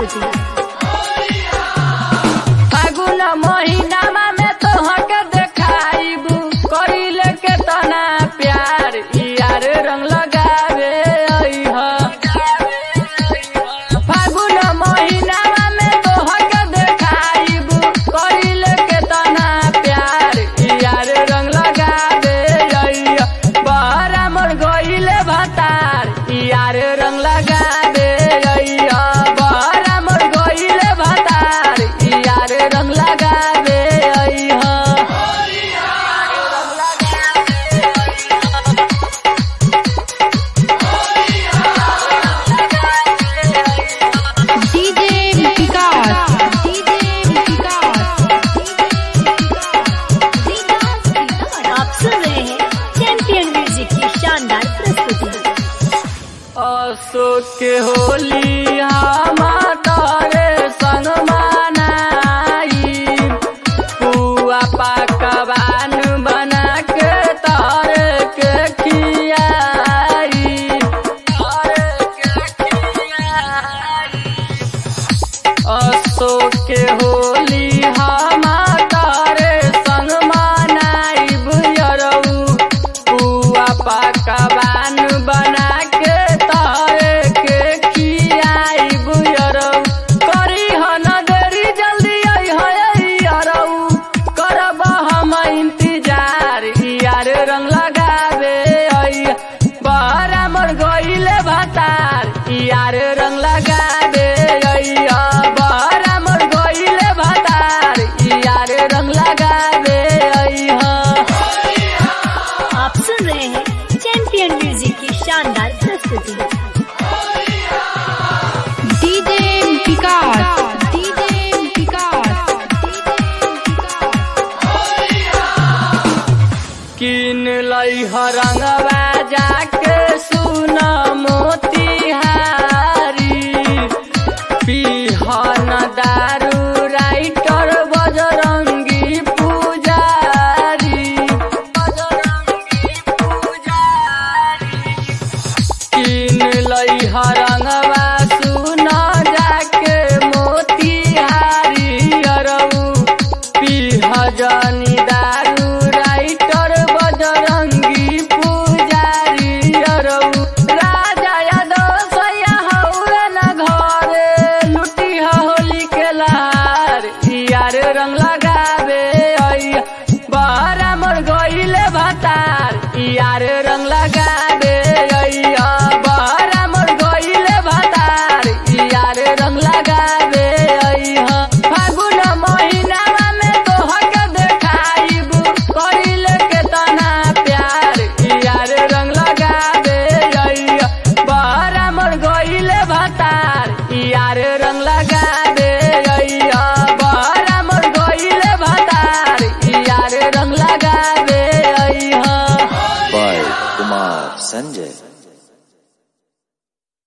प्रस्तुति फागुन महीनामा में तोहके देखाइबू करिले के तना प्यार यार रंग लगावे अइह फागुन महीनामा में तोहके देखाइबू करिले के तना प्यार यार रंग लगावे अइह बहरा मोर गइले भतार यार रंग लगावे अइह बहरा मोर गइले भतार यार रंग लगावे अइह डीजे विकास डीजे विकास आप सुन रहे हैं चैंपियन म्यूजिक की शानदार प्रस्तुति अशोक के होली हमारे संग मनाई पुआ पकवान बना के तारे के खियाई तारे के खियाई अशोक के होली हमारे संग मनाई बुयरऊ पुआ पकवान बना के तारे के खियाई बुयरऊ करी हन देरी जल्दी अरऊ करब हम इंतजार यार रंग लगावे अइह बहरा मोर गइले भतार यार रंग लगावे अइह बहरा मोर गइले भतार यार रंग लगावे अइह आप सुन रहे हैं चैंपियन म्यूजिक की शानदार प्रस्तुति डीजे विकास डीजे विकास किन लई रंगवा जाके सुन मोतिहारी पिहन दारू राइटर बजरंगी पुजारी बजरंगी पुजारी किन लई रंगवा सुन जाके मोतिहारी अरऊ पिह जनी दारू राइटर बजरंगी पुजारी अरऊ राजा यादव सैया हौवे न घरे लुटी होली के लहार यार रंग लगावे अइया बहरा मोर गइले भतार यार रंग लगावे